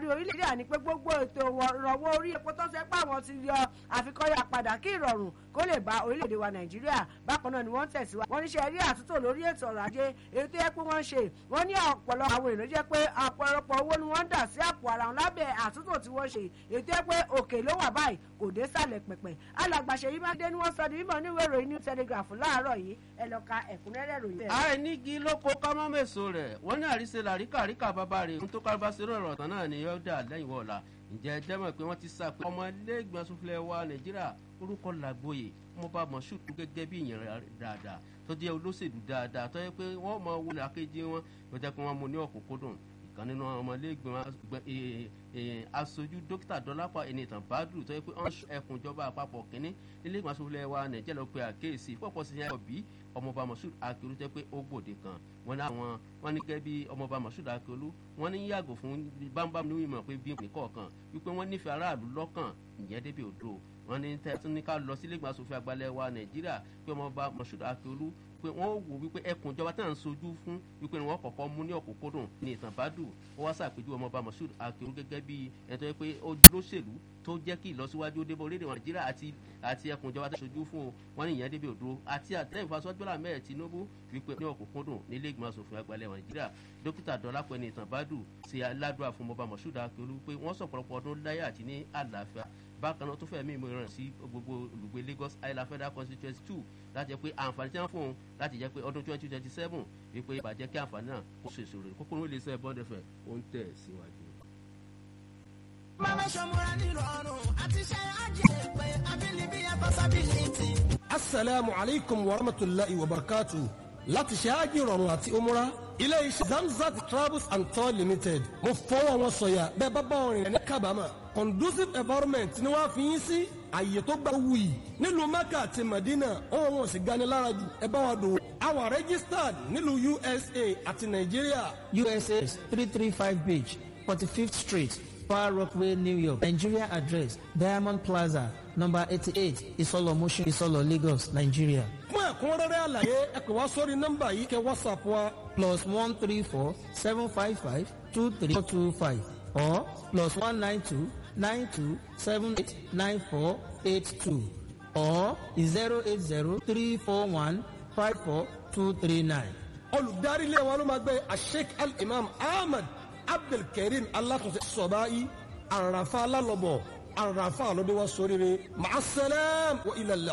orílẹ̀-èdè àní pé gbogbo ètò ìrànwọ́ orí epo tó ṣe pé àwọn ti yọ àfikọ́yà padà kí ìrọ̀rùn kó lè bá orílẹ̀-èdè wa nàìjíríà bákan náà ni wọ́n tẹ̀síwájú wọ́n níṣẹ́ rí àtúntò lórí ètò ọrọ̀ ajé èyí tó yẹ pé wọ́n ṣe wọ́n ní ọ̀pọ̀lọpọ̀ àwọn èèyàn jẹ́ pé ọ̀pọ̀lọpọ̀ owó ni wọ́n ń dà sí àpò ara wọn lábẹ́ àtúntò tí wọ́n ṣe èyí tó yẹ pé òkè ló wà báyìí kò dé sàlẹ̀ pẹ̀pẹ̀ alàgbàṣe yìí máa dé ní wọ́n sọ ní mímọ́ níwèé ìròyìn new telegraph láàárọ̀ yìí ẹ lọ ka ẹ̀kúnrẹ́rẹ́ ròyìn. àìnígi ló kó kámọ́mẹ́sọ rẹ̀ wọ́n ní àríṣe làríkà ríkà bàbá rẹ̀ ń tó kárìbá sí ọ̀rọ̀ tán náà ni yóò dà lẹ́yìn wọ̀ọ̀la ǹjẹ́ ẹ jẹ́ mọ̀ pé wọ́n ti sá pé ọmọ ilé ìgbìmọ̀ asòfin wa nàìjíríà orúkọ làgbóyè ọmọọba moshood gẹ́gẹ́ bí ìyẹn dáadáa tó jẹ́ olóṣèlú dáadáa tó yẹ pé wọ́n mọ wọlé akéjì wọn ló jẹ́ pé wọ́n mú ní ọ̀kúnkúndùn ìkan nínú ọmọ ilé ìgbìmọ̀ aṣojú dókítà dọ́lápà ẹnìtàn bádùn tó yẹ pé wọ́n ẹkùn ìjọba àpapọ̀ kínní ilé ìgbìmọ̀ asòfin wa nàìjíríà ló pe àkéèsí pọ̀pọ̀ sí yẹn bí ọmọọba moshood akiolu jẹ́ pé ó gbòde kan wọn ní àwọn wọn ní gẹ́gẹ́ bí ọmọọba moshood akiolu wọn ní yàgò fún bámbám ní ìmọ̀ pé bí nìkọ̀ọ̀kan wípé wọ́n nífẹ̀ẹ́ aráàlú lọ́kàn ìyẹn débi òdo wọn ní tẹ́tún ní ká lọ sílé ìgbìmọ̀ asòfin àgbàlẹ̀ wa nàìjíríà pé ọmọọba moshood akiolu pé wọ́n wò wípé ẹkùn ìjọba tá à ń sojú fún wípé wọ́n kọ̀kọ́ mú ní ọ̀kúnkúndùn ní ìtàn bádù wọ́n wá sàpèjú ọmọọba moshood akiolu gẹ́gẹ́ bí ẹni tó yẹ pé ó lóṣèlú tó jẹ́ kí ìlọsíwájú débọ̀ orílẹ̀-èdè nàìjíríà àti àti ẹkùn ìjọba tó ṣojú fún o wọn ní ìyẹn débi òdúró àti àtẹ̀yìn fasọ́jọ́lá mẹ́rin tinubu wípé ní ọ̀kúnkúndùn nílé ìgbìmọ̀ asòfin àgbàlẹ̀ nàìjíríà dókítà dọ́lápẹ́ ní ìtàn bádù ṣe aládùá fún ọmọọba moshood akiolu pé wọ́n sọ̀pọ̀lọpọ̀ ọdún láyé àti ní àlàáfíà bákan náà tó fẹ́ mí ìmọ̀ràn sí gbogbo olùgbé lagos island federal constituency two láti jẹ́ pé àǹfààní tí wọ́n fún un láti jẹ́ pé ọdún twenty twenty seven wípé ìbàjẹ́ kí àǹfààní náà kó so èso rẹ̀ kókóró ilé iṣẹ́ bọ́ọ̀dẹ fẹ̀ ó ń tẹ̀ síwájú. Mama Shamura nírọ̀rùn àti ṣe àjẹ́ pé abilibi yàtọ̀ sábìlìtì. asalaamu alaykum wa rahmatulahi wa barakatu láti ṣe ájì rọrùn àti umura ilé iṣẹ́ zamzat travels and tour limited mo fọwọ́ wọn sọ̀yà bẹ́ẹ̀ bá bá wọn rìn ní kábàámà conducive environment ni wọ́n á fi yín sí àyè tó gbà wuyì nílùú mecca àti medina ohun wọn sì gani lára jù ẹ bá wa dòwò àwa registered nílùú usa àti nàìjíríà. usa three three five beach forty fifth street far rockaway new york nigeria address diamond plaza number eighty-eight isolo motion isolo lagos nigeria. fún ẹ̀kúnrẹ́rẹ́ àlàyé ẹ pè wá sórí nọ́mbà yìí kẹ́ whatsapp wa plus one three four seven five five two three four two five or plus one nine two nine two seven eight nine four eight two or zero eight zero three four one five four two three nine. olùdarí ilé wa ló máa gbé asheik al-imam ahmed abdulkareem alatunṣe sọ̀báyé àràfà alálọ́bọ̀ àràfà lọ́dẹ wa sóríire màá sẹ́lẹ̀m wa ilẹ̀